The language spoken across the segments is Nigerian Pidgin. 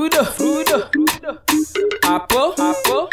Frudo, Frudo, Apple, Apple,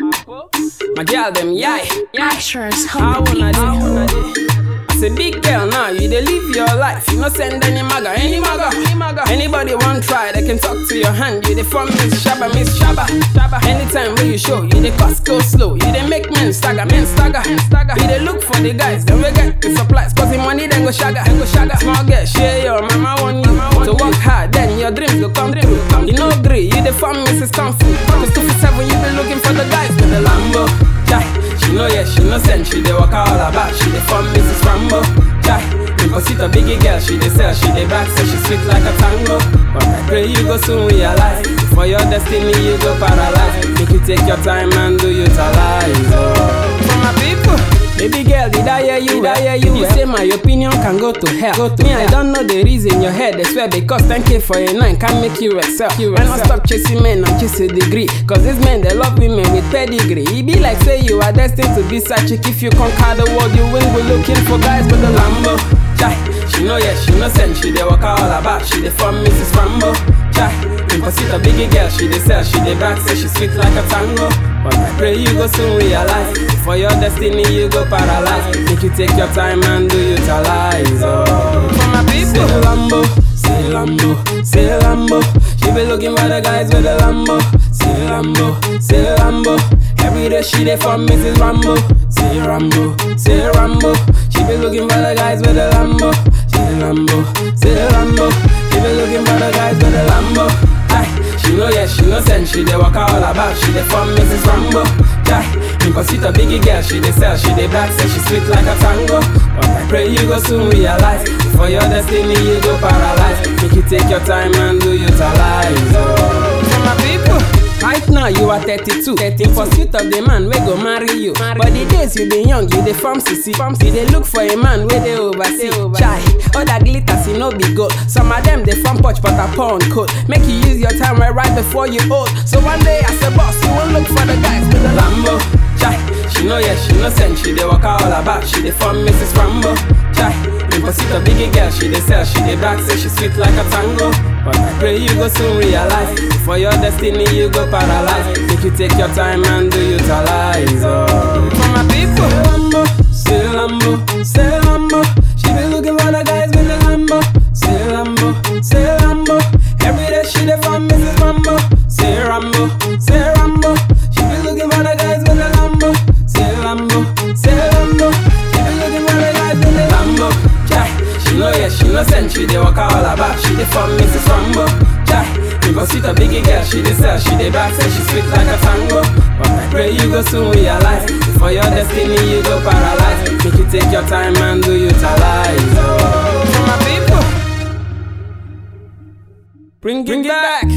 my girl them yai, yai. Assurance How Home wanna do? As a big girl now, you dey live your life. You no send any maga, any maga, any maga. Anybody want try, they can talk to your hand. You dey from Miss Shabba, Miss Shabba, Shabba. Anytime when you show, you dey cost go slow. You dey make men stagger, men stagger, stagger. You dey look for the guys, then we get the supplies. Cause the money then go shagger, then go shagger. Small girl, share your mama want you to work hard, then your dreams go come true. You no agree, you dey from Mrs. Kung Fu. Cause two for seven, you be looking for the guys with the Lambo. Jai, she know yeah, she no send, she dey walk all about. She dey from Mrs. Rambo. Jai, Imposita biggie girl, she dey sell, she dey back, so she sweet like a tango. But I pray you go soon realize, for your destiny you go paralyze. Make you take your time and do utilize. Oh, for my people. Baby girl, did I hear you? Did I hear you? You say my opinion can go to hell. Go to Me, I don't know the reason your head. I swear because 10k for a nine can make you excel. You When I stop chasing men and chase a degree. Cause these men they love women with pedigree. It be like say you are destined to be such chick. If you conquer the world, you will be looking for guys with the Lambo. Chai, she know yeah, she no send. She dey walk all about. She dey from Mrs. Rambo. Chai, Imposita biggie girl, she dey sell, she dey back, say she sweet like a tango. But I pray you go soon realize, for your destiny you go paralyze. Make you take your time and do utilize. Oh, for my people, say Lambo, say Lambo, say Lambo. She be looking for the guys with the Lambo. Say Lambo, say Lambo. Every day she dey for Mrs. Rambo. Say Rambo, say Rambo. She be looking for the guys with the Lambo. Say Lambo, say Lambo. She be looking for the guys with the Lambo. Aye, she know yeah, she no send. She dey walk all about. She dey from Mrs. Rambo. Aye, Imposita biggie girl, she dey sell, she dey black, say she sweet like a tango. But I pray you go soon realize, for your destiny you go paralyze. Make you take your time and do utilize. Oh, for my people. Right now you are 32, 30 in pursuit of the man wey go marry you. But the days you dey young, you dey form CC. You dey look for a man wey dey oversee. Chai, all that glitters e no be gold. Some of them dey form pouch but I pour on coat. Make you use your time right, right before you old. So one day as a boss, you won't look for the guys with the Lambo. Chai, she know yeah, she no send. She dey walk all about. She dey from Mrs. Rambo. Chai, Imposita biggie girl, she dey sell, she dey back, say she sweet like a tango. But I pray you go soon realize, for your destiny you go paralyze. Make you take your time and do utilize. Oh, for my people, say Lambo, say Lambo. She be looking for the guys with the Lambo. Say Lambo, say Lambo. Every day she dey from Mrs. Rambo. Say Rambo, say Rambo. She be looking for the guys with the Lambo. Say Lambo, say Lambo. She be looking for the guys with the Lambo. Chai, she know yeah, she no send. She dey walk all about. She dey from Mrs. Rambo. Chai, Imposita biggie girl, she dey sell, she dey back, say she sweet like a tango. But I pray you go soon realize, for your destiny you go paralyze. Make you take your time and do utilize. Oh, for my people. Bring, bring it back.